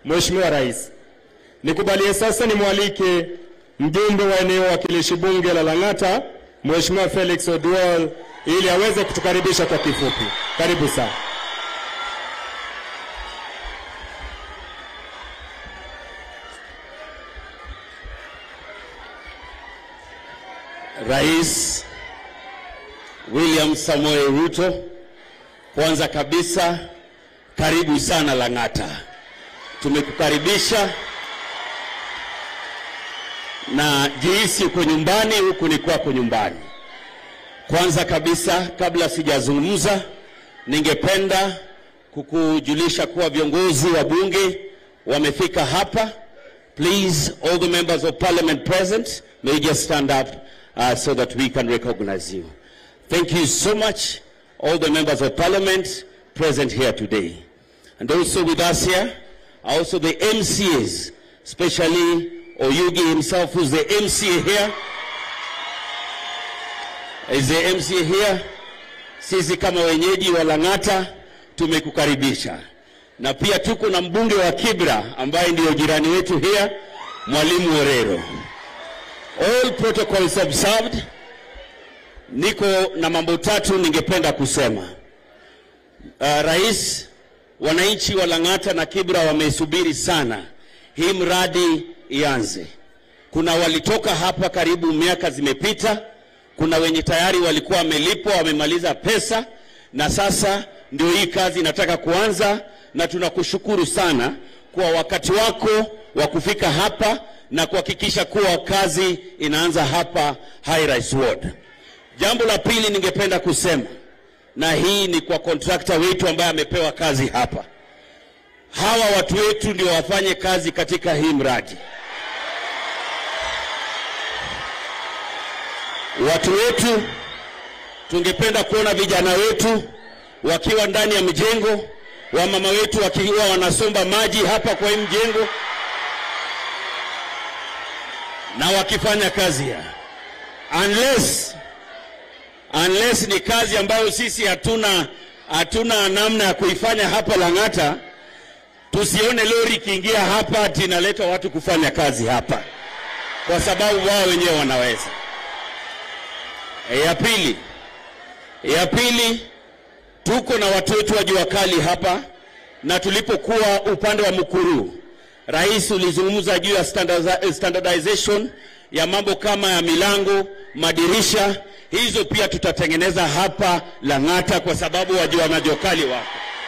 Mheshimiwa Rais, nikubalie sasa nimwalike mjumbe wa eneo wakilishi bunge la Lang'ata, Mheshimiwa Felix Oduol ili aweze kutukaribisha kwa kifupi. Karibu sana. Rais William Samoei Ruto, kwanza kabisa karibu sana Lang'ata. Tumekukaribisha na jihisi uko nyumbani, huku ni kwako nyumbani. Kwanza kabisa, kabla sijazungumza, ningependa kukujulisha kuwa viongozi wa bunge wamefika hapa. Please, all the members of parliament present, may you just stand up uh, so that we can recognize you. Thank you so much, all the members of parliament present here today. And also with us here are also the MCAs, especially Oyugi himself, who's the MCA here. Is the MCA here? Sisi kama wenyeji wa Lang'ata tumekukaribisha, na pia tuko na mbunge wa Kibra ambaye ndiyo jirani wetu here, Mwalimu Orero. All protocols observed. Niko na mambo tatu ningependa kusema. Uh, Rais, wananchi wa Lang'ata na Kibra wamesubiri sana hii mradi ianze. Kuna walitoka hapa karibu miaka zimepita, kuna wenye tayari walikuwa wamelipwa wamemaliza pesa, na sasa ndio hii kazi inataka kuanza, na tunakushukuru sana kwa wakati wako wa kufika hapa na kuhakikisha kuwa kazi inaanza hapa High Rise Ward. Jambo la pili ningependa kusema, na hii ni kwa kontrakta wetu ambaye amepewa kazi hapa. Hawa watu wetu ndio wafanye kazi katika hii mradi. Watu wetu, tungependa kuona vijana wetu wakiwa ndani ya mjengo, wamama wetu wakiwa wanasomba maji hapa kwa hii mjengo na wakifanya kazi ya unless unless ni kazi ambayo sisi hatuna hatuna namna ya kuifanya hapa Lang'ata, tusione lori ikiingia hapa ati inaleta watu kufanya kazi hapa, kwa sababu wao wenyewe wanaweza. E, ya pili, ya pili, tuko na watu wetu wa jua kali hapa, na tulipokuwa upande wa Mukuru, Rais ulizungumza juu ya standardiza- standardization ya mambo kama ya milango, madirisha. Hizo pia tutatengeneza hapa Lang'ata kwa sababu wajua majua kali wako.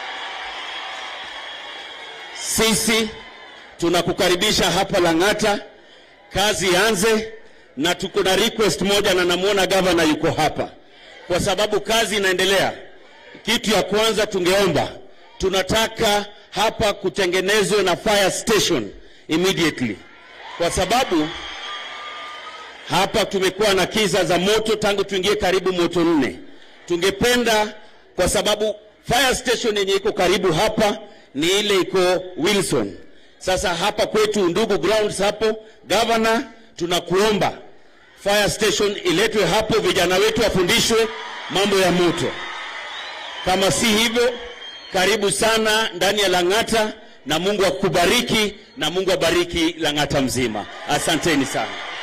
Sisi tunakukaribisha hapa Lang'ata, kazi ianze, na tuko na request moja, na namwona gavana yuko hapa, kwa sababu kazi inaendelea. Kitu ya kwanza tungeomba, tunataka hapa kutengenezwe na fire station immediately, kwa sababu hapa tumekuwa na kisa za moto tangu tuingie karibu moto nne. Tungependa kwa sababu fire station yenye iko karibu hapa ni ile iko Wilson. Sasa hapa kwetu ndugu grounds hapo, governor, tunakuomba fire station iletwe hapo, vijana wetu wafundishwe mambo ya moto. Kama si hivyo, karibu sana ndani ya Lang'ata, na Mungu akubariki na Mungu abariki Lang'ata mzima. Asanteni sana.